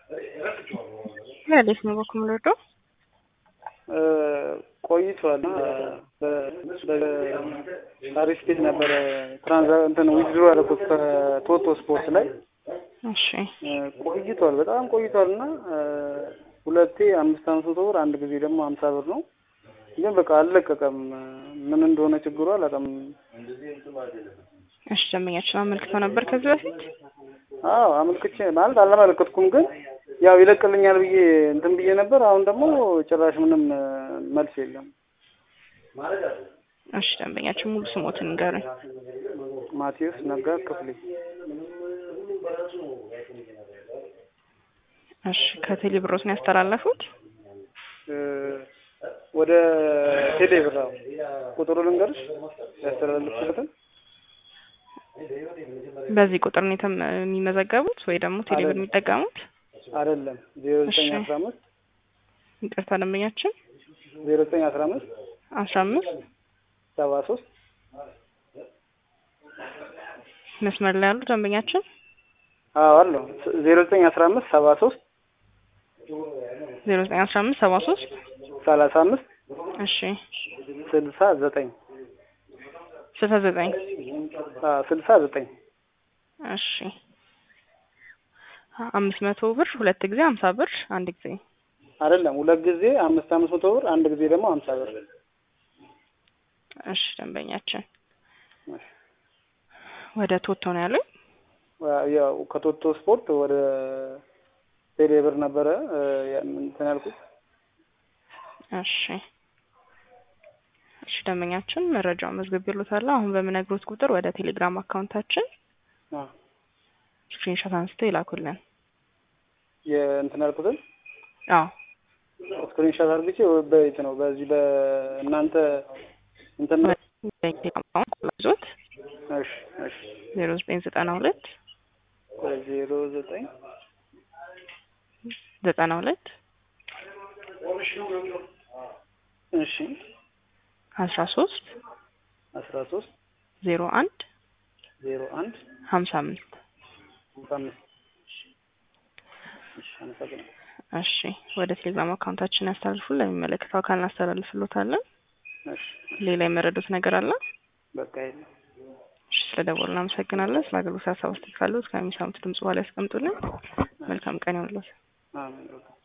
እንዴት ነው በኩል ምረዶ ቆይቷል። በአሪፍ ቤት ነበረ ትራንዛ እንትን ዊዝድሮ ያደረኩት ከቶቶ ስፖርት ላይ እሺ ቆይቷል፣ በጣም ቆይቷል እና ሁለቴ አምስት አምስት መቶ ብር አንድ ጊዜ ደግሞ ሀምሳ ብር ነው። ግን በቃ አልለቀቀም። ምን እንደሆነ ችግሩ አላውቅም። እሺ ደንበኛችን አመልክተው ነበር ከዚህ በፊት አዎ አመልክቼ ማለት አላመለከትኩም፣ ግን ያው ይለቅልኛል ብዬ እንትን ብዬ ነበር። አሁን ደግሞ ጭራሽ ምንም መልስ የለም። እሺ ደንበኛችን ሙሉ ስሞትን ንገሩኝ። ማቴዎስ ነጋ ክፍሌ። እሺ ከቴሌ ብሮትን ያስተላለፉት ወደ ቴሌ ብር አዎ። ቁጥሩ ልንገርሽ ያስተላለፍኩበትን በዚህ ቁጥር ነው የተም- የሚመዘገቡት ወይ ደግሞ ቴሌ ብር የሚጠቀሙት? አይደለም ዜሮ ዘጠኝ እሺ። አስራ አምስት ይቅርታ ደንበኛችን ዜሮ ዘጠኝ አስራ አምስት አስራ አምስት ሰባ ሶስት መስመር ላይ ያሉ ደንበኛችን አዎ አለው ዜሮ ዘጠኝ አስራ አምስት ሰባ ሶስት ዜሮ ዘጠኝ አስራ አምስት ሰባ ሶስት ሰላሳ አምስት እሺ ስልሳ ዘጠኝ ስልሳ ዘጠኝ ስልሳ ዘጠኝ እሺ አምስት መቶ ብር ሁለት ጊዜ ሀምሳ ብር አንድ ጊዜ አይደለም ሁለት ጊዜ አምስት አምስት መቶ ብር አንድ ጊዜ ደግሞ ሀምሳ ብር እሺ ደንበኛችን ወደ ቶቶ ነው ያሉኝ ያው ከቶቶ ስፖርት ወደ ቴሌ ብር ነበረ እ እንትን ያልኩት እሺ እሺ ደንበኛችን መረጃውን መዝግቤልዎታለሁ አሁን በምነግሮት ቁጥር ወደ ቴሌግራም አካውንታችን አ ስክሪንሾት አንስተው ይላኩልን የእንትን ያልኩትን አዎ ስክሪንሾት አድርግቼ በየት ነው በዚህ በእናንተ እንትን ነው? በቴሌግራም አካውንት ቁጥር እሺ እሺ ዜሮ ዘጠኝ ዘጠና ሁለት ዜሮ ዘጠኝ ዘጠና ሁለት እሺ አስራ ሶስት አስራ ሶስት ዜሮ አንድ ዜሮ አንድ ሀምሳ አምስት ሃምሳ አምስት እሺ አመሰግናለሁ። እሺ ወደ ቴሌግራም አካውንታችን ያስተላልፉ ለሚመለከተው አካል እናስተላልፍሎታለን እሺ ሌላ የመረዱት ነገር አለ በቃ የለም። እሺ ስለደወሉ እናመሰግናለን ስለ አገልግሎት ሀሳብ አስተያየት ካሉት ከሚሰሙት ድምጽ በኋላ ያስቀምጡልን መልካም ቀን ይሁንልዎት አሜን።